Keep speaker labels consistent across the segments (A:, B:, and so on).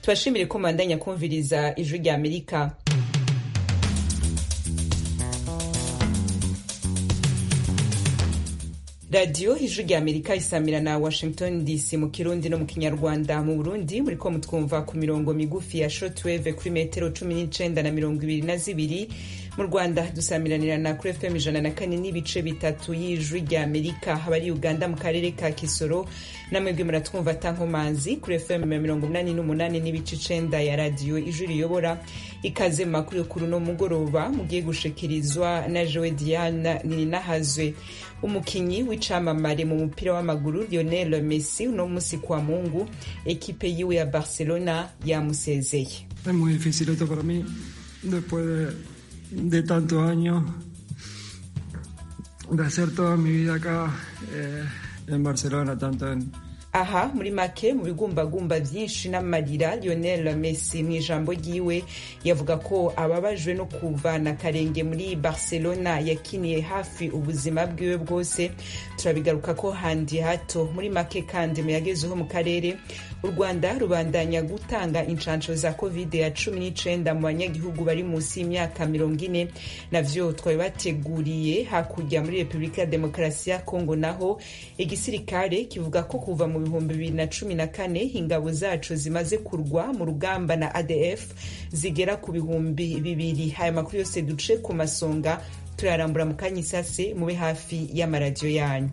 A: tubashimire ko mubandanya kumviriza ijwi rya amerika radiyo ijwi rya amerika isamira na washington dc mu kirundi no mu kinyarwanda mu burundi muriko mutwumva ku mirongo migufi ya shortwave kuri metero cumi n'icenda na mirongo ibiri na zibiri mu rwanda dusamiranirana kuri fm ijana na kane n'ibice bitatu y'ijwi rya amerika abari uganda mu karere ka kisoro namwebwe muratwumva tankomanzi kuri fm mirongo umunani n'umunani n'ibice icenda ya radiyo ijwi riyobora ikaze mu makuru kuri uno mugoroba mugiye gushikirizwa na jowe diana ninahazwe umukinyi w'icamamare mu mupira w'amaguru lionel messi uno musi kwa mungu ekipe yiwe ya barcelona yamusezeye
B: Es muy difícil esto para mí, después de, de tantos años, de hacer toda mi vida acá eh, en Barcelona, tanto en,
A: aha muri make mu bigumbagumba vyinshi n'amarira lionel messi mu ijambo ryiwe yavuga ko ababajwe no kuvana karenge muri barcelona yakiniye hafi ubuzima bwiwe bwose turabigaruka ko handi hato muri make kandi muyagezeho mu karere u rwanda rubandanya gutanga inshansho za covid ya cumi n'icenda mu banyagihugu bari munsi y'imyaka mirongo ine navyo twabibateguriye hakurya muri repubulika ya demokarasi ya kongo naho igisirikare kivuga ko kuva mu bihumbi bibiri na cumi na kane ingabo zacu zimaze kurwa mu rugamba na adf zigera ku bihumbi bibiri aya makuru yose duce ku masonga turarambura mu kanya isase mube hafi y'amaradiyo yanyu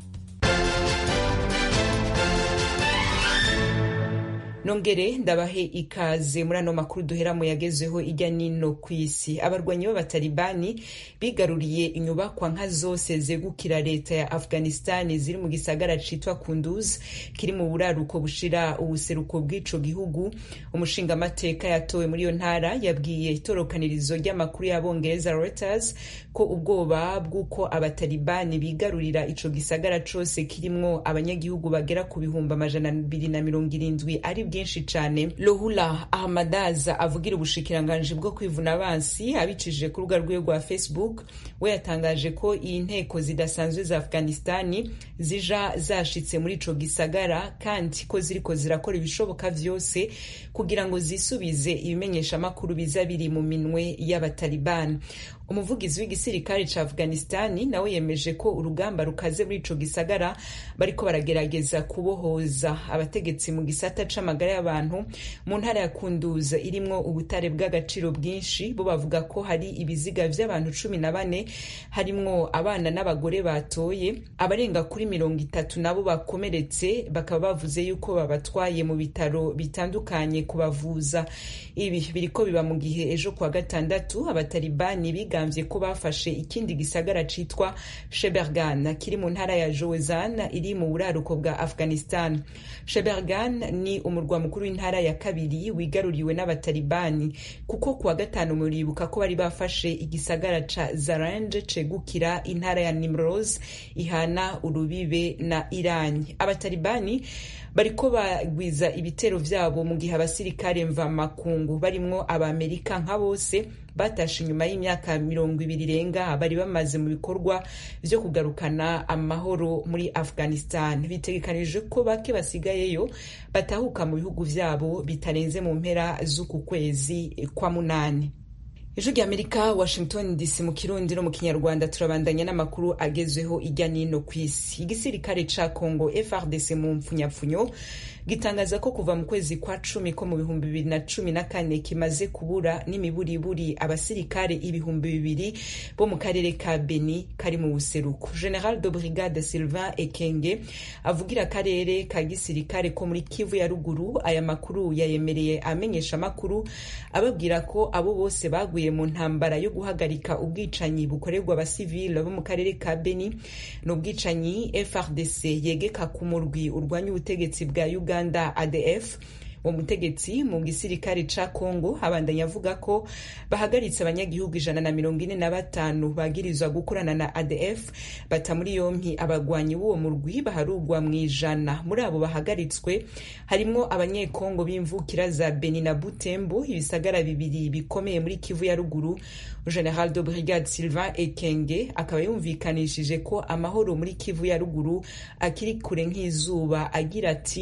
A: nongere ndabahe ikaze muri ano makuru duhera mu yagezeho ijya nino ku isi abarwanyi b'abatalibani bigaruriye inyubakwa nka zose zegukira leta ya afghanistani ziri mu gisagara citwa kunduz kiri mu buraruko bushira ubuseruko bw'ico gihugu umushingamateka yatowe muri iyo ntara yabwiye itorokanirizo ry'amakuru y'abongereza reuters ko ubwoba bw'uko abatalibani bigarurira ico gisagara cose kirimwo abanyagihugu bagera ku bihumbi amajana abiri na mirongo irindwi ari bwinshi cane lohula ahmadaza avugira ubushikiranganji bwo kwivuna abansi abicishije ku rubuga rwiwe rwa facebook we yatangaje ko iyi nteko zidasanzwe za afghanistani zija zashitse muri ico gisagara kandi ko ziriko zirakora ibishoboka vyose kugira ngo zisubize ibimenyeshamakuru biza biri mu minwe y'abatalibani umuvugizi w'igisirikare ca afghanistani nawe yemeje ko urugamba rukaze muri ico gisagara bariko baragerageza kubohoza abategetsi mu gisata c'amagara y'abantu mu ntara ya kunduza irimwo ubutare bw'agaciro bwinshi bo bavuga ko hari ibiziga vy'abantu cumi na bane harimwo abana n'abagore batoye abarenga kuri mirongo itatu nabo bakomeretse bakaba bavuze yuko babatwaye mu bitaro bitandukanye kubavuza ibi biriko biba mu gihe ejo kwa gatandatu abatalibani biga bigambye ko bafashe ikindi gisagara citwa shebergan kiri mu ntara ya jozan iri mu buraruko bwa afghanistan shebergan ni umurwa mukuru w'intara ya kabiri wigaruriwe n'abatalibani kuko kuwa gatanu muribuka ko bari bafashe igisagara ca zarand cegukira intara ya nimroz ihana urubibe na iran abatalibani bariko bagwiza ibitero vyabo mu gihe abasirikare mvamakungu barimwo abamerika nka bose batashe inyuma y'imyaka mirongo ibiri irenga bari bamaze mu bikorwa vyo kugarukana amahoro muri afghanistan bitegekanije ko bake basigayeyo batahuka mu bihugu vyabo bitarenze mu mpera z'uku kwezi kwa munani ijwi rya amerika washington dc mu kirundi no mu kinyarwanda turabandanya n'amakuru agezweho ijya nino ku isi igisirikare ca congo frdc mu mpfunyapfunyo gitangaza ko kuva mu kwezi kwa cumi ko mu bihumbi bibiri na cumi na kane kimaze kubura n'imiburiburi abasirikare ibihumbi bibiri bo mu karere ka beni kari mu buseruko general de brigade sylvain ekenge avugira akarere ka gisirikare ko muri kivu ya ruguru aya makuru yayemereye amenyesha amakuru ababwira ko abo bose baguye mu ntambara yo guhagarika ubwicanyi bukorerwa abasivile bo mu karere ka beni ni ubwicanyi frdc yegeka ku murwi urwanya ubutegetsi bwa uganda uganda adf uwo mutegetsi mu gisirikare ca congo abandanya avuga ko bahagaritse abanyagihugu ijana na mirongo ine na batanu bagirizwa gukorana na adf bata muri yompi abagwanyi b'uwo murwi baharugwa mu ijana muri abo bahagaritswe harimwo abanyekongo b'imvukira za beni na butembo ibisagara bibiri bikomeye muri kivu ya ruguru general de brigade sylvain ekenge akaba yumvikanishije ko amahoro muri kivu ya ruguru akiri kure nk'izuba agira ati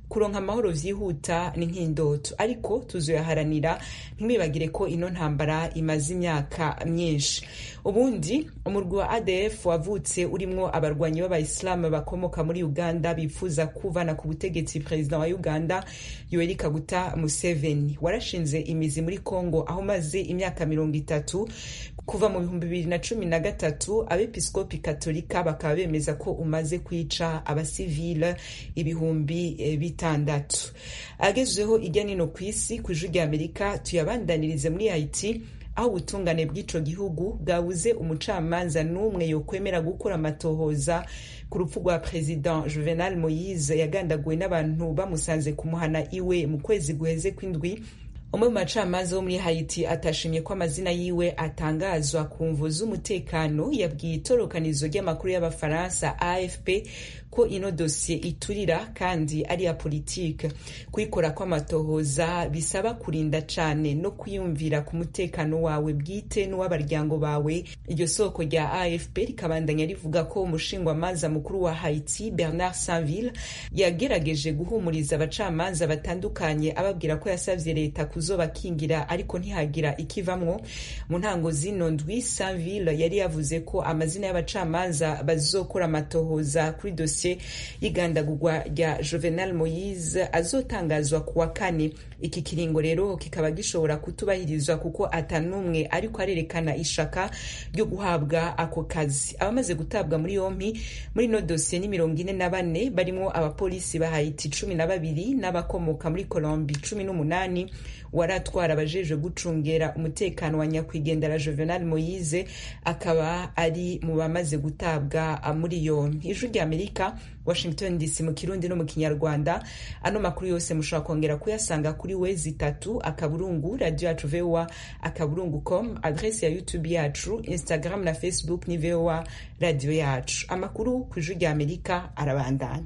A: kuronka amahoro vyihuta ni nk'indoto ariko tuzoyaharanira ntimwibagire ko ino ntambara imaze imyaka myinshi ubundi umurwi wa adf wavutse urimwo abarwanyi b'abayisilamu bakomoka muri uganda bifuza kuvana ku butegetsi perezida wa uganda yoweri kaguta museveni warashinze imizi muri congo aho umaze imyaka mirongo itatu kuva mu bihumbi bibiri na cumi na gatatu abepiskopi katolika bakaba bemeza ko umaze kwica abasivile ibihumbi bitandatu agezweho ijya nino ku isi ku ijwi rya amerika tuyabandanirize muri haiti aho ubutungane bw'ico gihugu bwabuze umucamanza n'umwe yokwemera gukora amatohoza ku rupfu rwa perezida juvenal moise yagandaguwe n'abantu bamusanze kumuhana iwe mu kwezi guheze kw'indwi umwe mu bacamanza wo muri haiti atashimye ko amazina yiwe atangazwa ku mvu z'umutekano yabwiye itorokanizo ry'amakuru y'abafaransa afp ko ino dosiye iturira kandi ari iya politike kuyikora kw'amatohoza bisaba kurinda cane no kwiyumvira ku mutekano wawe bwite n'uw'abaryango bawe iryo soko rya afp rikabandanya rivuga ko umushingwamanza mukuru wa haiti bernard sanville yagerageje guhumuriza abacamanza batandukanye ababwira ko yasavye leta kuzobakingira ariko ntihagira ikivamwo mu ntango zino ndwi sanville yari yavuze ko amazina y'abacamanza bazokora amatohoza kuri dosiye y'igandagurwa rya Juvenal Moise azotangazwa kuwa kane iki kiringo rero kikaba gishobora kutubahirizwa kuko atanumwe ariko arerekana ishaka ryo guhabwa ako kazi abamaze gutabwa muri yompi muri no dosiye ni mirongo ine na bane barimo abapolisi ba Haiti cumi na babiri n'abakomoka muri Colombi cumi n'umunani waratwara abajejwe gucungera umutekano wa nyakwigendera Juvenal Moise akaba ari mu bamaze gutabwa muri yompi ijwi rya Amerika Washington DC mu kirundi no mu kinyarwanda ano makuru yose mushobora kongera kuyasanga kuri wezi itatu akaburungu radio yacu voa akaburungu com adresi ya youtube yacu instagram na facebook ni voa radio yacu amakuru ku ijwi rya amerika arabandanya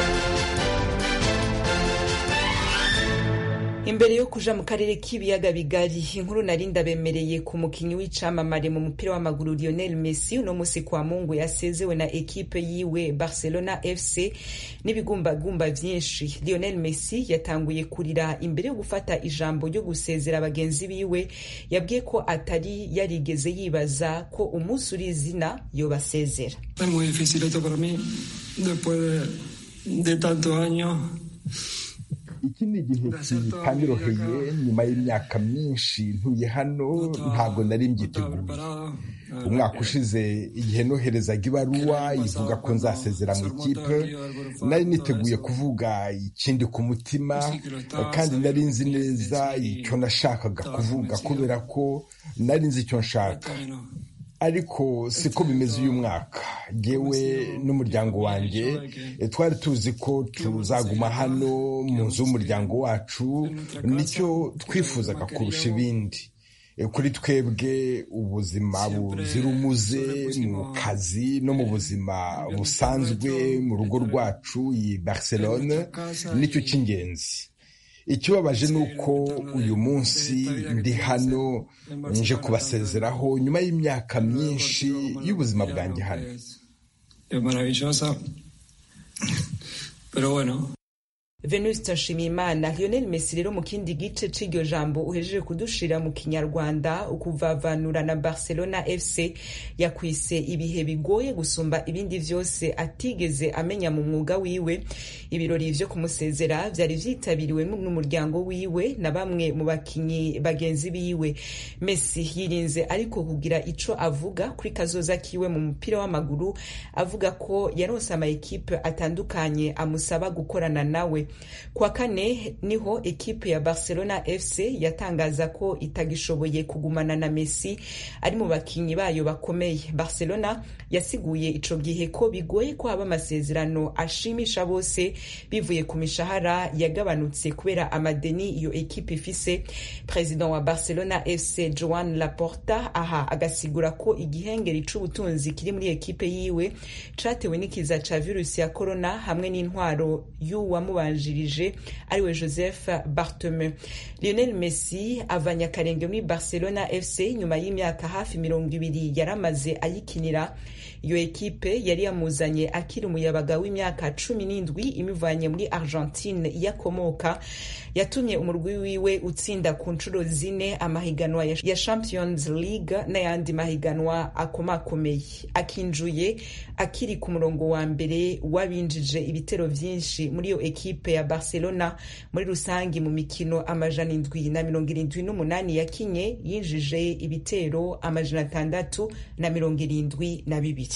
A: imbere yo kuja mu karere k'ibiyaga bigari inkuru nari ndabemereye ku mukinyi w'icamamare mu mupira w'amaguru Lionel Messi uno musi kwa Mungu yasezewe na ekipe yiwe Barcelona FC n'ibigumbagumba vyinshi Lionel Messi yatanguye kurira imbere yo gufata ijambo ryo gusezera bagenzi biwe yabwiye ko atari yarigeze yibaza ko umunsi uri izina yobasezera
B: Es muy difícil esto para mí después de, de tantos años
C: iki ni igihe kitanyoroheye nyuma y'imyaka myinshi ntuye hano ntabwo nari mbyiteguye umwaka ushize igihe noherezaga ibaruwa ivuga ko nzasezera mu ikipe nari niteguye kuvuga ikindi ku mutima kandi nari nzi neza icyo nashakaga kuvuga kubera ko nari nzi icyo nshaka ariko siko bimeze uyu mwaka yewe n'umuryango wanjye twari tuzi ko tuzaguma hano mu nzu y'umuryango wacu nicyo twifuzaga kurusha ibindi kuri twebwe ubuzima buzira umuze mu kazi no mu buzima busanzwe mu rugo rwacu i Barcelone nicyo cy'ingenzi ikibabaje ni uko uyu munsi ndi hano nje kubasezeraho nyuma y'imyaka myinshi y'ubuzima bwanjye hano
A: Venuste Nshimiyimana Lionel Messi rero mu kindi gice c'iryo jambo uhejeje kudushira mu kinyarwanda ukuvavanura na Barcelona FC yakwise ibihe bigoye gusumba ibindi vyose atigeze amenya mu mwuga wiwe ibirori vyo kumusezera vyari vyitabiriwe n'umuryango wiwe na bamwe mu bakinyi bagenzi biwe Messi yirinze ariko kugira ico avuga kuri kazoza kiwe mu mupira w'amaguru avuga ko yaronse ama ekipe atandukanye amusaba gukorana nawe kwa kane niho ekipe ya Barcelona FC yatangaza ko itagishoboye kugumana na Messi ari mu bakinyi bayo bakomeye Barcelona yasiguye ico gihe ko bigoye ko haba amasezerano ashimisha bose bivuye ku mishahara yagabanutse kubera amadeni iyo ekipe ifise president wa Barcelona FC Joan Laporta aha agasigura ko igihengeri c'ubutunzi kiri muri ekipe yiwe catewe n'ikiza ca virusi ya corona hamwe n'intwaro y'uwamubanje yamubanjirije ariwe joseph bartome lionel messi avanye akarenge muri barcelona fc nyuma y'imyaka hafi mirongo ibiri yaramaze ayikinira iyo ekipe yari yamuzanye akiri umuyabaga w'imyaka cumi n'indwi imuvanye muri argentine yakomoka yatumye umurwi wiwe utsinda ku nshuro zine amahiganwa ya champions league n'ayandi mahiganwa akomakomeye akinjuye akiri ku murongo wa mbere w'abinjije ibitero vyinshi muri iyo ekipe ya barcelona muri rusangi mu mikino amajana indwi na mirongo irindwi n'umunani yakinye yinjije ibitero amajana atandatu na mirongo irindwi na bibiri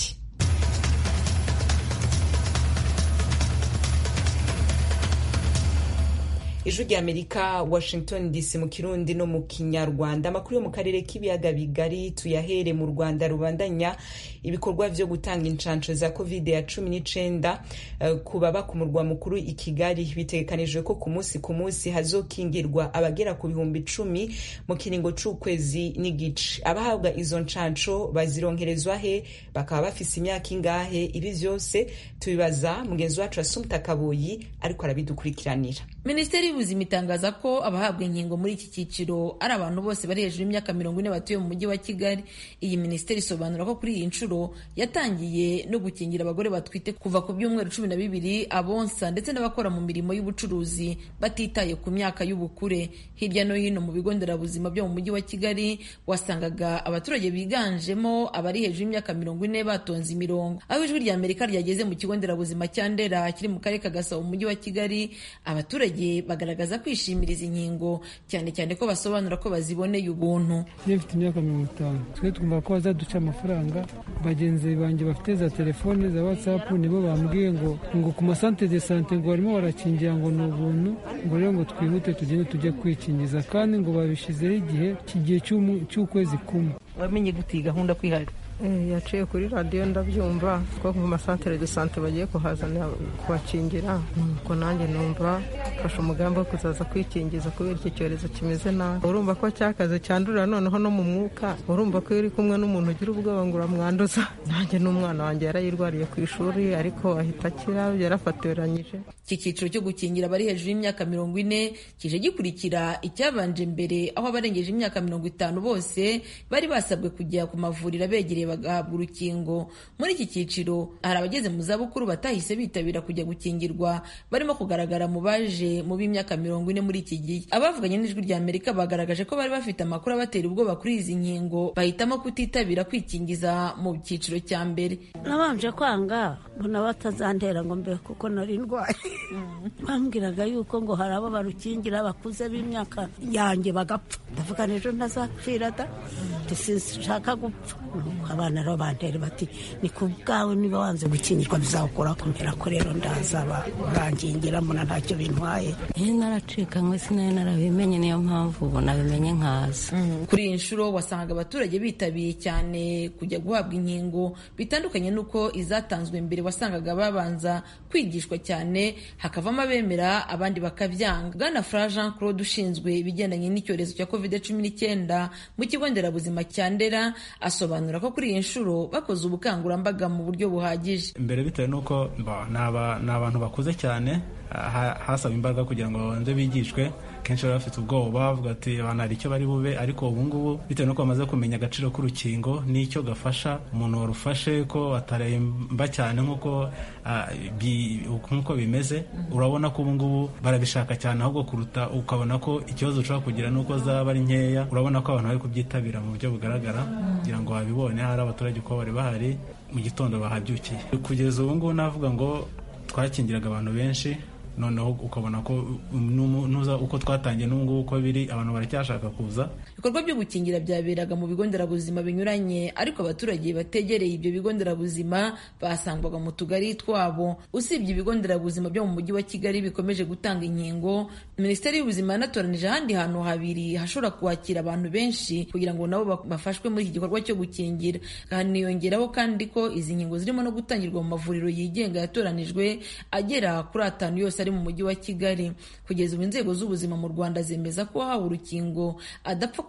A: ijwi rya amerika washington dc mu kirundi no mu kinyarwanda amakuru yo mu karere k'ibiyaga bigari tuyahere mu rwanda rubandanya ibikorwa vyo gutanga inshansho za covid ya cumi n'icenda uh, ku baba ku murwa mukuru i kigali bitegekanijwe ko ku munsi ku munsi hazokingirwa abagera ku bihumbi icumi mu kiringo c'ukwezi n'igice abahabwa izo nshansho bazironkerezwa he bakaba bafise imyaka ingahe ibi vyose tubibaza mugenzi wacu asumta kaboyi ariko arabidukurikiranira
D: minisiteri y'ubuzima itangaza ko abahabwa inkingo muri iki cyiciro ari abantu bose bari hejuru y'imyaka mirongo ine batuye mu mujyi wa kigali iyi minisiteri isobanura ko kuri iyi nshuro yatangiye no gukingira abagore batwite kuva ku byumweru cumi na bibiri abonsa ndetse n'abakora mu mirimo y'ubucuruzi batitaye ku myaka y'ubukure hirya no hino mu bigo nderabuzima byo mu mujyi wa kigali wasangaga abaturage biganjemo abari hejuru y'imyaka mirongo ine batonze imirongo aho ijwi rya amerika ryageze mu kigo nderabuzima cya ndera kiri mu karere ka gasabo mu mujyi wa kigali abaturage bagaragaza kwishimira izi nkingo cyane cyane ko basobanura ko baziboneye ubuntu
B: iyo mfite imyaka mirongo itanu twe twumva ko bazaduca amafaranga bagenzi banjye bafite za telefone za watsapu nibo bambwiye ngo ngo ku masante de sante ngo barimo barakingira ngo ni ubuntu ngo rero ngo twihute tugende tujye kwikingiza kandi ngo babishyizeho igihe kigihe cy'ukwezi kumwe
E: wamenye gute iyi gahunda kwihariye
F: yaciye kuri radiyo ndabyumva ko mu masantere de sante bagiye kuhazana kubakingira nuko nanjye numva mfashe umugambi wo kuzaza kwikingiza kubera iki cyorezo kimeze nabi urumva ko cyakaze cyandurira noneho no mu mwuka urumva ko iyo uri kumwe n'umuntu ugira ubwoba ngo uramwanduza nanjye n'umwana wanjye yarayirwariye ku ishuri ariko ahita akira yarafatoranyije
D: iki cyiciro cyo gukingira abari hejuru y'imyaka mirongo ine kije gikurikira icyabanje mbere aho abarengeje imyaka mirongo itanu bose bari basabwe kujya ku mavuriro abegereye bagahabwa urukingo muri iki cyiciro hari abageze mu zabukuru batahise bitabira kujya gukingirwa barimo kugaragara mu baje mu b'imyaka mirongo ine muri iki gihe abavuganye n'ijwi rya amerika bagaragaje ko bari bafite amakuru abatera ubwoba kuri izi nkingo bahitamo kutitabira kwikingiza mu cyiciro cya mbere
G: nabanje kwanga mbona batazantera ngo mbe kuko nari ndwaye bambwiraga yuko ngo hari abo barukingira bakuze b'imyaka yanjye bagapfa ndavuga ejo ntazapfira da sinshaka gupfa abana rero bantera bati ni ku bwawe niba wanze gukingirwa bizawukora kumpera ko rero ndaza bangingira mbona ntacyo bintwaye
H: iyo naracikanywe sinari narabimenye niyo mpamvu ubu nabimenye nkaza
D: kuri iyi nshuro wasangaga abaturage bitabiye cyane kujya guhabwa inkingo bitandukanye n'uko izatanzwe mbere wasangaga babanza kwigishwa cyane hakavamo abemera abandi bakabyanga bwana fra jean claude ushinzwe ibigendanye n'icyorezo cya covid cumi n'icyenda mu kigo nderabuzima cya ndera asobanura ko kuri iyi nshuro bakoze ubukangurambaga mu buryo buhagije
I: mbere bitewe n'uko ni abantu bakuze cyane hasaba imbaraga kugira ngo babanze bigishwe kenshi baba bafite ubwoba bavuga ati abantu hari icyo bari bube ariko ubu ngubu bitewe n'uko bamaze kumenya agaciro k'urukingo n'icyo gafasha umuntu warufashe ko ataremba cyane nk'uko nk'uko bimeze urabona ko ubu ngubu barabishaka cyane ahubwo kuruta ukabona ko ikibazo ushobora kugira n'uko zaba ari nkeya urabona ko abantu bari kubyitabira mu buryo bugaragara kugira ngo babibone hari abaturage uko bari bahari mu gitondo bahabyukiye kugeza ubu ngubu navuga ngo twakingiraga abantu benshi noneho ukabona ko nuza uko twatangiye n'ubungubu uko biri abantu baracyashaka kuza
D: ibikorwa byo gukingira byaberaga mu bigo nderabuzima binyuranye ariko abaturage bategereye ibyo bigo nderabuzima basangwaga mu tugari twabo usibye ibigo nderabuzima byo mu mujyi wa kigali bikomeje gutanga inkingo minisiteri y'ubuzima yanatoranije ahandi hantu habiri hashobora kwakira abantu benshi kugira ngo nabo bafashwe muri iki gikorwa cyo gukingira haniyongeraho kandi ko izi nkingo zirimo no gutangirwa mu mavuriro yigenga yatoranijwe agera kuri atanu yose ari mu mujyi wa kigali kugeza ubu inzego z'ubuzima mu rwanda zemeza ko wahawe urukingo adapfa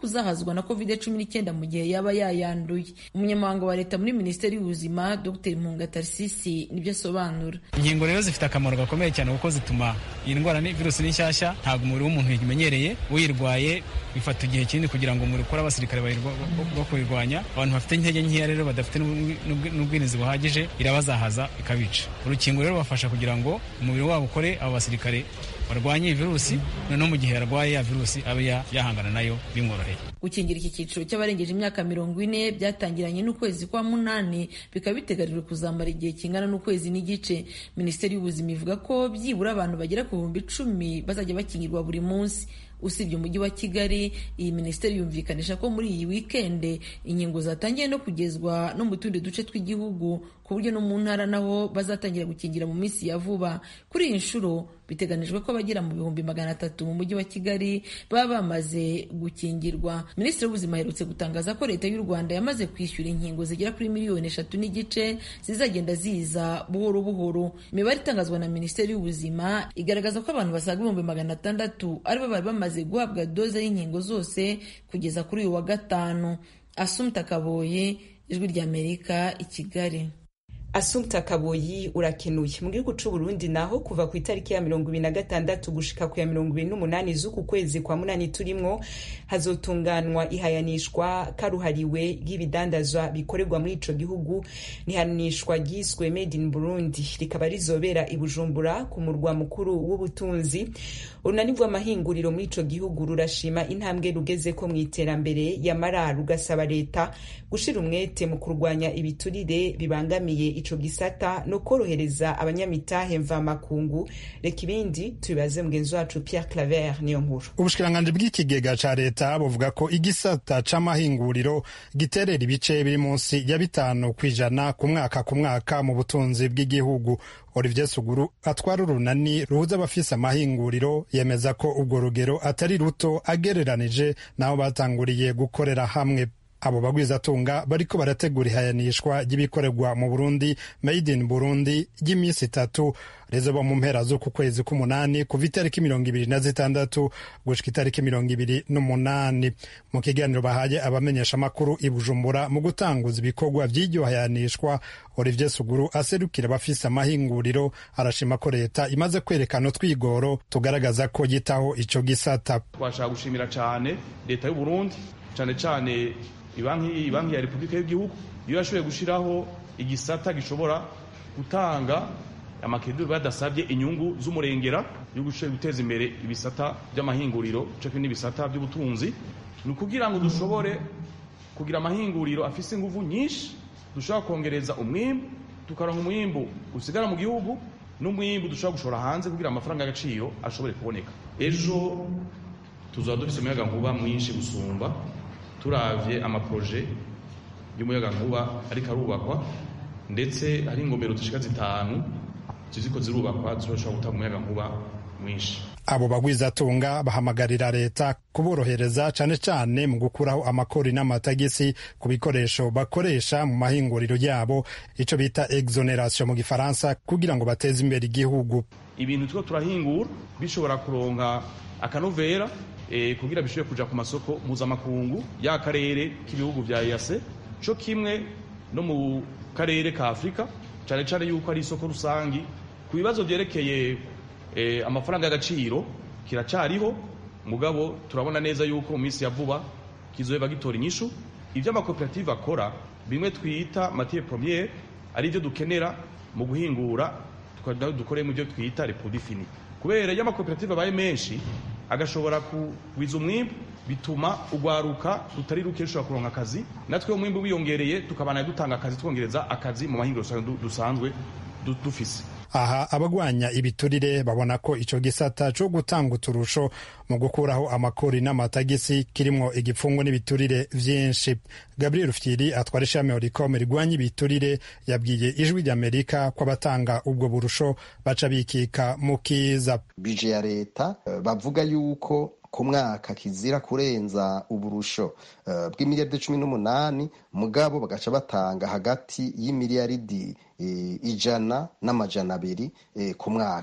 D: kuzahazwa na covid cumi n'icyenda mu gihe yaba yayanduye umunyamabanga wa leta muri minisiteri y'ubuzima dr mpunga tarisisi nibyo asobanura
J: inkingo rero zifite akamaro gakomeye cyane kuko zituma iyi ndwara ni virusi ni nshyashya ntabwo umubiri w'umuntu yimenyereye uyirwaye bifata igihe kinini kugira ngo umubiri ukore abasirikare bo kuyirwanya abantu bafite intege nkeya rero badafite n'ubwirinzi buhagije irabazahaza ikabica urukingo rero rubafasha kugira ngo umubiri wabo ukore abo basirikare barwanye iyi virusi noneho mu gihe yarwaye ya virusi abe yahangana nayo bimworoheye
D: gukingira iki cyiciro cy'abarengeje imyaka mirongo ine byatangiranye n'ukwezi kwa munani bikaba biteganijwe kuzamara igihe kingana n'ukwezi n'igice minisiteri y'ubuzima ivuga ko byibura abantu bagera ku bihumbi icumi bazajya bakingirwa buri munsi usibye umujyi wa kigali iyi minisiteri yumvikanisha ko muri iyi wikende inkingo zatangiye no kugezwa no mu tundi duce tw'igihugu ku buryo no mu ntara naho bazatangira gukingira mu minsi ya vuba kuri iyi nshuro biteganijwe ko abagera mu bihumbi magana atatu mu mujyi wa kigali baba bamaze gukingirwa minisitiri w'ubuzima aherutse gutangaza ko leta y'u rwanda yamaze kwishyura inkingo zigera kuri miliyoni eshatu n'igice zizagenda ziza buhoro buhoro imibare itangazwa na minisiteri y'ubuzima igaragaza ko abantu basaga ibihumbi magana atandatu aribo bari bamaze guhabwa doze y'inkingo zose kugeza kuri uyu wa gatanu asumta kaboye ijwi ry'amerika i kigali
A: asumta kaboyi urakenuye mu gihugu c'u Burundi naho kuva ku itariki ya mirongo ibiri na gatandatu gushika ku ya mirongo ibiri n'umunani z'uku kwezi kwa munani turimwo hazotunganwa ihayanishwa karuhariwe ry'ibidandazwa bikorerwa muri ico gihugu n'ihanishwa ryiswe made in Burundi rikaba rizobera i Bujumbura ku murwa mukuru w'ubutunzi urunani rw'amahinguriro muri ico gihugu rurashima intambwe rugezeko mu iterambere yamara rugasaba leta gushira umwete mu kurwanya ibiturire bibangamiye ico gisata no korohereza abanyamitahe mvamakungu reka ibindi tubibaze mugenzi wacu Pierre Claver niyo nkuru
K: ubushikiranganji bw'ikigega ca leta buvuga ko igisata c'amahinguriro giterera ibice biri munsi ya bitanu kw'ijana ku mwaka ku mwaka mu butunzi bw'igihugu Olivier Suguru atwara urunani ruhuza abafise amahinguriro yemeza ko ubwo rugero atari ruto agereranije n'aho batanguriye gukorera hamwe abo bagwizatunga bariko barategura ihayanishwa ry'ibikorerwa mu Burundi made in Burundi ry'iminsi itatu rizoba mu mpera z'uku kwezi k'umunani kuva itariki mirongo ibiri na zitandatu gushika itariki mirongo ibiri n'umunani mu kiganiro bahaye abamenyesha amakuru i Bujumbura mu gutanguza ibikorwa vy'iryo hayanishwa Olivier Suguru aserukira abafise amahinguriro arashima ko leta imaze kwerekana utwigoro tugaragaza ko yitaho ico gisata
L: twashaka gushimira cane leta y'u Burundi cane cane ibanki ibanki ya Repubulika y'igihugu iyo yashoboye gushiraho igisata gishobora gutanga amakeduri badasabye inyungu z'umurengera yo gushoboye guteza imbere ibisata by'amahinguriro cyo n'ibisata by'ubutunzi ni ukugira ngo dushobore kugira amahinguriro afise ingufu nyinshi dushobora kongereza umwimbu tukaronka umwimbu usigara mu gihugu n'umwimbu dushobora gushora hanze kugira amafaranga y'agaciro ashobore kuboneka ejo tuzaba dufise umuyaga nkuba mwinshi gusumba turavye amaproje y'umuyagankuba ariko arubakwa ndetse hari ingomero zishika zitanu ziziko zirubakwa zishobora gutanga umuyagankuba mwinshi
K: abo bagwizatunga bahamagarira leta kuborohereza cane cane mu gukuraho amakori n'amatagisi ku bikoresho bakoresha mu mahinguriro yabo ico bita exoneration mu gifaransa kugira ngo bateze imbere igihugu
L: ibintu turiko turahingura bishobora kuronka akanovera e, kugira bishobore kuja ku masoko mpuzamakungu ya karere k'ibihugu vya EAC co kimwe no mu karere ka Afrika cane cane yuko ari isoko rusangi ku bibazo vyerekeye e, amafaranga y'agaciro kiracariho mugabo turabona neza yuko mu minsi ya vuba kizoba gitora inyishu ivyo amakoperative akora bimwe twita matière première ari byo dukenera mu guhingura dukore mu byo twita reproduit fini kubera iyo amakoperative abaye menshi agashobora kugwiza umwimbu bituma ugwaruka rutari ruke rushobora kuronka akazi natwe umwimbu wiyongereye tukabana dutanga akazi twongereza akazi mu mahinguriro dusanzwe dufise
K: aha abagwanya ibiturire babona ko ico gisata co gutanga uturusho mu gukuraho amakori n'amatagisi kirimwo igipfungu n'ibiturire vyinshi gabriel fyiri atwara ishami oricom rigwanya ibiturire yabwiye ijwi ry'amerika ko abatanga ubwo burusho baca bikika mu kiza
M: bije ya leta bavuga yuko ku mwaka kizira kurenza uburusho uh, bw'imiliyaridi cumi n'umunani mugabo bagaca batanga hagati y'imiliyaridi uh, ijana n'amajana abiri uh, ku mwaka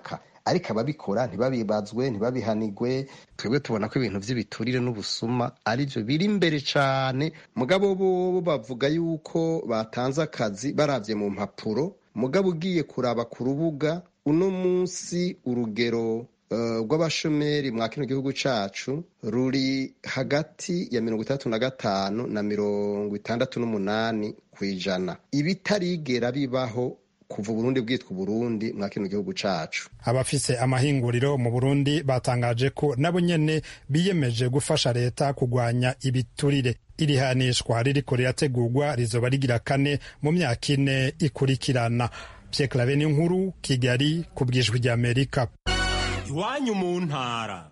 M: ariko ababikora ntibabibazwe ntibabihanigwe twebwe tubona ko ibintu by'ibiturire n'ubusuma aribyo biri imbere cyane mugabo bo bavuga yuko batanze akazi barabye mu mpapuro mugabo ugiye kuraba ku rubuga uno munsi urugero rw'abashomeri mwa kino gihugu cyacu ruri hagati ya mirongo itandatu na gatanu na mirongo itandatu n'umunani ku ijana ibitarigera bibaho kuva uburundi bwitwa uburundi mwa kino gihugu cacu
K: abafise amahinguriro mu burundi batangaje ko nabo nyene biyemeje gufasha leta kugwanya ibiturire iri hanishwa ririko rirategurwa rizoba rigira kane mu myaka ine ikurikirana Pierre Claver nkuru Kigali ku bwijwi rya Amerika
N: iwanyu mu ntara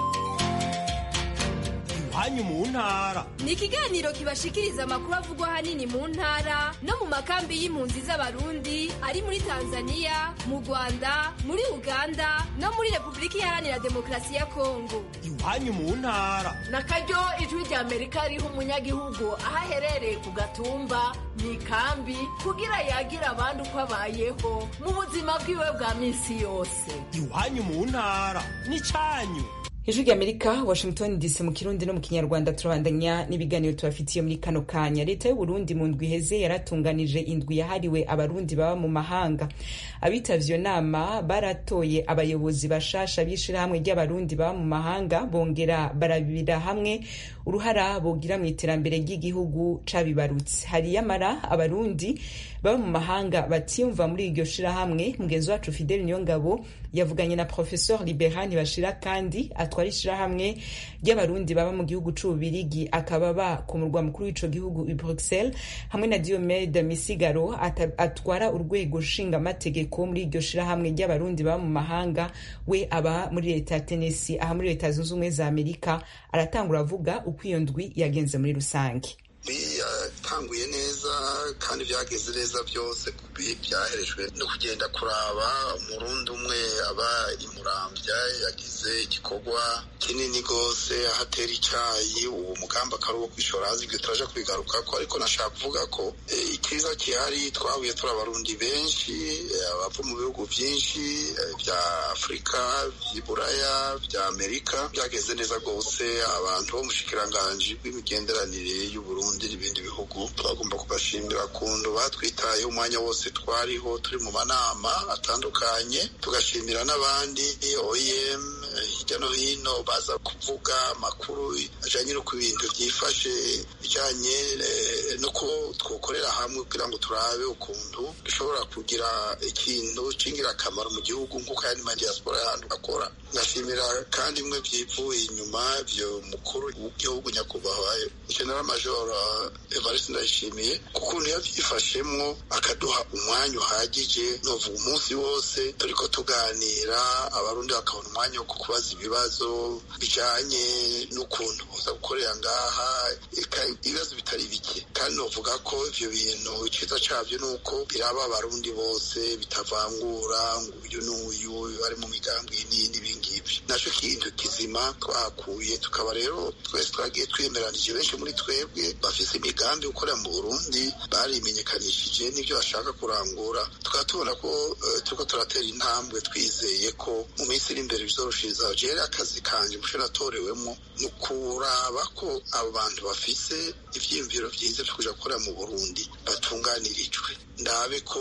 N: iwanyu mu ntara
O: ni ikiganiro kibashikiriza amakuru avugwa ahanini mu ntara no mu makambi y'impunzi z'abarundi ari muri tanzania mu rwanda muri uganda no muri repubulika iharanira demokarasi ya kongo
N: iwanyu mu ntara
P: na karyo ijwi rya amerika riha umunyagihugu aho aherereye ku gatumba mu ikambi kugira yagire abandi uko abayeho mu buzima bwiwe bwa minsi yose
N: iwanyu mu ntara ni cyanyu
A: ijwi ry'amerika washington dc mu kirundi no mu kinyarwanda turabandanya n'ibiganiro tubafitiye muri kano kanya leta y'uburundi mu ndwi iheze yaratunganije indwi yahariwe abarundi baba mu mahanga abitavye iyo nama baratoye abayobozi bashasha b'ishirahamwe ry'abarundi baba mu mahanga bongera barabira hamwe uruhara bogira mu iterambere ry'igihugu cabibarutse hari yamara abarundi baba mu mahanga batiyumva muri iryo shirahamwe mugenzi wacu fidele niyongabo yavuganye na professeur liberani bashira kandi atwara ishirahamwe ry'abarundi baba mu gihugu c'ububirigi akaba ba ku murwa mukuru w'ico gihugu i bruxelles hamwe na diomede misigaro atwara urwego nshingamategeko muri iryo shirahamwe ry'abarundi baba mu mahanga we aba muri leta ya tennessee aha muri leta zunze ubumwe za amerika aratangura avuga uko iyo ndwi yagenze muri rusange
Q: bitanguye neza kandi byageze neza byose byaherejwe no kugenda kuraba umurundi umwe aba imurambya yagize igikorwa kinini rwose aho atera icyayi ubu mugambi akaba uwo kwishora hanze ibyo turaje kubigaruka ko ariko nashaka kuvuga ko icyiza gihari twahuye turi abarundi benshi abava mu bihugu byinshi bya afurika by'iburaya bya amerika byageze neza rwose abantu bo mu bushikiranganji bw'imigenderanire y'uburundi n'ibindi bihugu twagomba kubashimira kundu batwitayeho umwanya wose twariho turi mu manama atandukanye tugashimira n'abandi oem hirya no hino baza kuvuga amakuru ajyanye no ku bintu byifashe bijyanye nuko twokorera hamwe kugira ngo turabe ukuntu dushobora kugira ikintu cy'ingirakamaro mu gihugu nk'uko ayandi madiyasipora y'ahantu akora ngashimira kandi imwe byivuye inyuma byo mukuru w'igihugu nyakubahwa general major evariste ndayishimiye kukuntu yabyifashemwo akaduha umwanya uhagije novuga umunsi wose turiko tuganira abarundi bakabona umwanya wo kubaza ibibazo bijanye n'ukuntu boza gukorera ngaha ibibazo bitari bike kandi novuga ko ivyo bintu iciza cavyo ni uko biraba abarundi bose bitavangura ngo uyu n'uyu bari mu migambwe n'iyi n'ibingibyo naco kintu kizima twahakuye tukaba rero twese twagiye twemeranije benshi muri twebwe bafise imigambi gukorera mu burundi barimenyekanishije n'ibyo bashaka kurangura tukaba tubona ko turiko turatera intambwe twizeye ko mu minsi iri imbere bizoroshiriza jere akazi kanje musho natorewemo ni ukuraba ko abo bantu bafise ivyiyumviro vyiza vyo kuja gukorera mu burundi batunganirijwe ndabe ko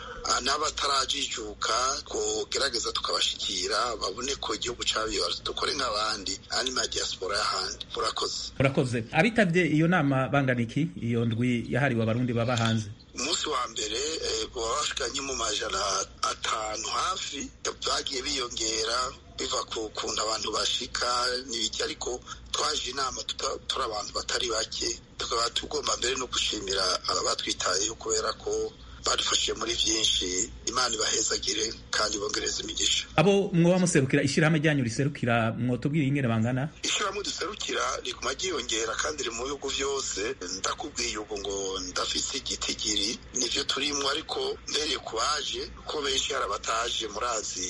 Q: n'abatarajijuka kugerageza tukabashikira babone ko igihugu cabibarutse dukore nk'abandi ani ma diaspora y'ahandi murakoze
R: murakoze abitabye iyo nama bangana iki iyo ndwi yahariwe abarundi baba hanze
Q: umunsi wa mbere baba bashikanye mu majana atanu hafi bagiye biyongera biva ku kuntu abantu bashika n'ibiki ariko twaje inama turi abantu batari bake tukaba tugomba mbere no gushimira abatwitayeho kubera ko badufashije muri byinshi imana ibahezagire kandi bongereza imigisha
R: abo mwoba muserukira ishyirahamwe ryanyu riserukira mwotubwira ingene bangana
Q: ishyirahamwe duserukira riguma ryiyongera kandi riri mu bihugu byose ndakubwiye ubu ngo ndafise igitigiri nivyo turimwo ariko mbereye ku baje ko benshi hari abataje murazi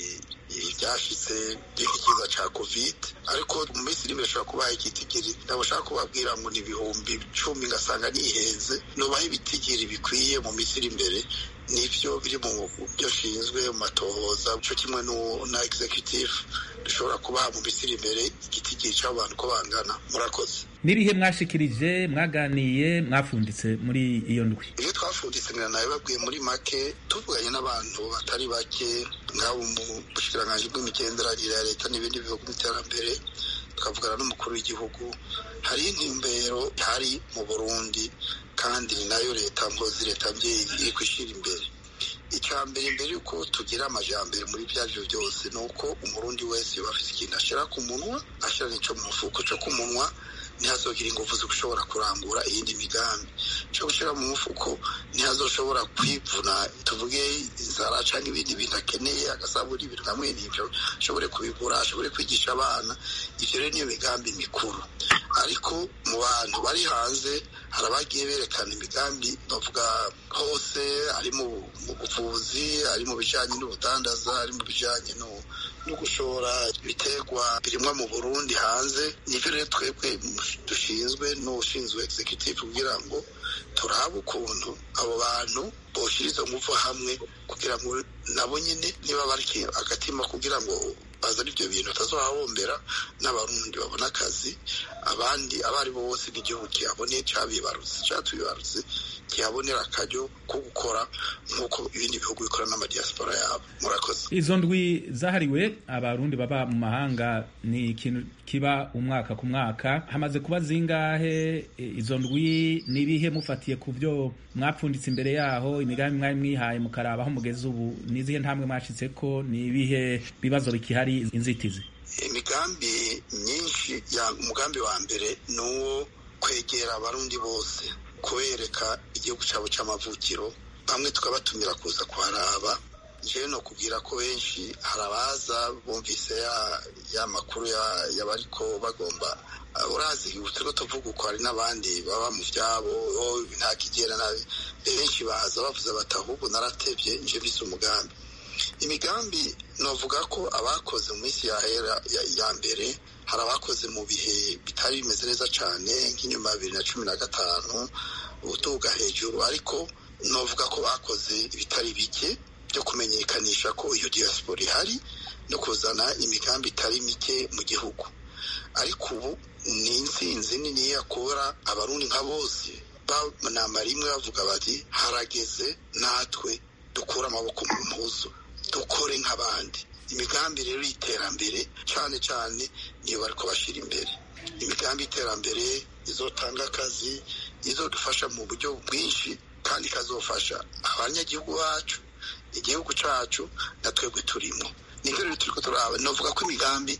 Q: byashitse by'ikiza ca covid ariko mu minsi iri imbere ashobora kubaha igitigiri ntabwo ushaka kubabwira ngo ni ibihumbi cumi ngasanga nihenze nubaha ibitigiri bikwiye mu minsi iri imbere nivyo biri mu byo nshinzwe mu matohoza co kimwe na executive dushobora kubaha mu minsi iri imbere igitigiri c'abantu ko bangana murakoze
R: n'ibihe mwashikirije mwaganiye mwafunditse muri iyo ndwi
Q: ibyo twafunditse ngira nawe babwiye muri make tuvuganye n'abantu batari bake nk'abo mu bushikiranganji bw'imigenderanire ya leta n'ibindi bihugu by'iterambere tukavugana n'umukuru w'igihugu hari intumbero hari mu burundi kandi ni nayo leta mpozi leta mbyeyi iri kwishyira imbere icya mbere mbere yuko tugira amajambere muri bya byo byose ni uko umurundi wese yoba afite ikintu ashyira ku munwa ashyira n'icyo mu mufuko cyo ku munwa ntihazogire ingufu zo gushobora kurangura iyindi migambi cyo gushyira mu mufuko ntihazoshobora kwivuna tuvuge inzara cyangwa ibindi bintu akeneye agasabura ibintu hamwe n'ibyo ashobore kubigura ashobore kwigisha abana ibyo rero niyo migambi mikuru ariko mu bantu bari hanze hari abagiye berekana imigambi bavuga hose ari mu buvuzi ari mu bijyanye n'ubudandaza ari mu bijyanye no gushora ibiterwa birimwa mu burundi hanze nibyo rero twebwe dushinzwe n'ushinzwe executive kugira ngo turabe ukuntu abo bantu boshyira izo ngufu hamwe kugira ngo nabo nyine niba bari agatima kugira ngo bazana ibyo bintu batazohahombera n'abarundi babona akazi abandi abo ari bo bose n'igihugu kihabone cyabibarutse cyatubibarutse kihabonera akaryo ko gukora nk'uko ibindi bihugu bikora n'amadiyasipora yabo murakoze
R: izo ndwi zahariwe abarundi baba mu mahanga ni ikintu kiba umwaka ku mwaka hamaze kuba zingahe izo ndwi nibihe mufatiye ku byo mwapfunditse imbere yaho imigambi mwari mwihaye mukaraba aho mugeze ubu nizihe ntambwe mwashitse ko ni ibihe bibazo bikihari inzitizi
Q: imigambi myinshi ya umugambi wa mbere ni uwo kwegera abarundi bose kubereka igihugu cyabo cy'amavukiro bamwe tukabatumira kuza kuharaba njyewe no kubwira ko benshi hari abaza bumvise ya makuru y'abariko bagomba urazi turiko tuvuga uko hari n'abandi baba mu vyabo nta kigera nabi benshi baza bavuze bati ahubwo naratevye nje bise umugambi imigambi novuga ko abakoze mu minsi yahera ya mbere hari abakoze mu bihe bitari bimeze neza cyane nk'inyuma ya bibiri na cumi na gatanu utuga hejuru ariko novuga ko bakoze ibitari bike byo kumenyekanisha ko iyo diaspora ihari no kuzana imigambi itari mike mu gihugu ariko ubu ni intsinzi nini yakora abarundi nka bose banama rimwe bavuga bati harageze natwe dukure amaboko mu mpuzu dukore nk'abandi imigambi rero y'iterambere cyane cyane niyo bari kubashyira imbere imigambi y'iterambere izotanga akazi izodufasha mu buryo bwinshi kandi ikazofasha abanyagihugu bacu igihugu cyacu na twebwe turimo nibyo rero turi turaba navuga ko imigambi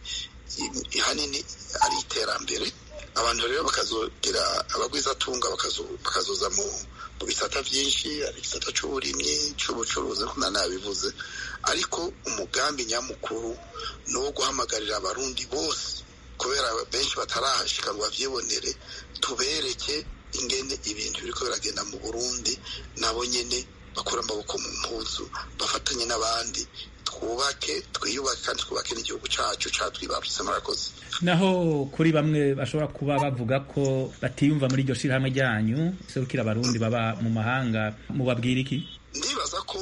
Q: hanini ari iterambere abantu rero bakazogira abagwizatunga bakazoza mu mu bisata byinshi hari igisata cy'uburimyi cy'ubucuruzi nk'uko nabivuze ariko umugambi nyamukuru ni uwo guhamagarira abarundi bose kubera benshi batarahashika ngo bavyibonere tubereke ingene ibintu biriko biragenda mu burundi nabo nyene bakura amaboko mu mpuzu bafatanye n'abandi twubake twiyubake kandi twubake n'igihugu cacu catwibarutse murakoze
R: naho kuri bamwe bashobora kuba bavuga ko batiyumva muri iryo shirahamwe ryanyu serukira abarundi baba mu mahanga mubabwira iki
Q: ndibaza ko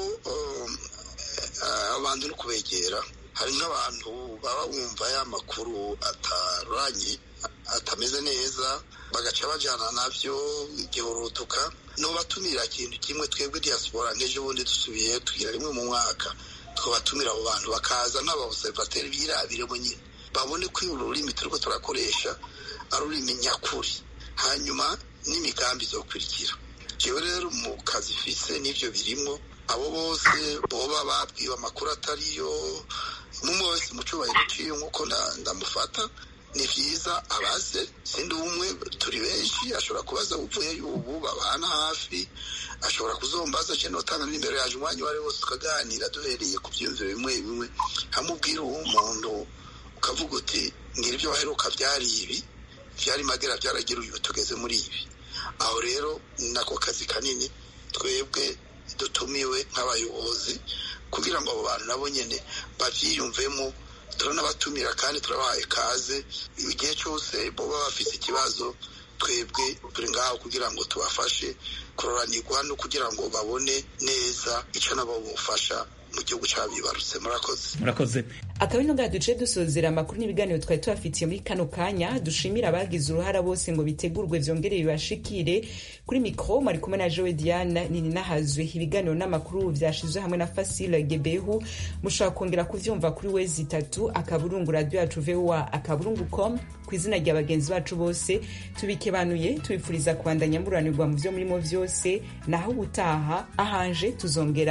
Q: abantu no kubegera hari nk'abantu baba bumva ya makuru ataranye atameze neza bagaca bajyana nabyo igihurutuka nubatumira ikintu kimwe twebwe diaspora nk'ejo bundi dusubiye tugira rimwe mu mwaka twabatumira abo bantu bakaza n'abaobservateri birabire nyine babone ko ururimi turiko turakoresha ari ururimi nyakuri hanyuma n'imigambi izokurikira jewe rero mu kazi fise n'ivyo birimwo abo bose boba babwiwe amakuru atariyo umwe wese mu cubahiro ciwe nk'uko ndamufata ni vyiza abaze sindi umwe turi benshi ashobora kubaza uvuye ubu babana hafi ashobora kuzombaza je notanga n'imbere yaje umwanya uwo ari wose tukaganira duhereye ku vyiyumviro bimwe bimwe hamubwira uwo muntu ukavuga uti ngira ivyo waheruka vyari ibi vyari magera vyaragira uyu tugeze muri ibi aho rero nako kazi kanini twebwe dutumiwe nk'abayobozi kugira ngo abo bantu nabo nyene bavyiyumvemo turanabatumira kandi turabahaye kaze igihe cyose boba bafise ikibazo twebwe turi ngaho kugira ngo tubafashe kuroranirwa no kugira ngo babone neza icyo nabo bufasha mu gihugu cyabibarutse murakoze
R: murakoze
A: akaba ino ngaha duce dusozera amakuru n'ibiganiro twari tubafitiye muri kano kanya dushimira abagize uruhara bose ngo bitegurwe vyongere bibashikire kuri mikro mwari kumwe na jowe diana nini nahazwe ibiganiro n'amakuru vyashizwe hamwe na fasile gebehu mushobora kongera kuvyumva kuri wezi itatu akaburungu radio yacu voa akaburungu com ku izina rya bagenzi bacu bose tubikebanuye tubipfuriza kubandanya muranirwa mu vyo murimo vyose naho ubutaha ahanje tuzongera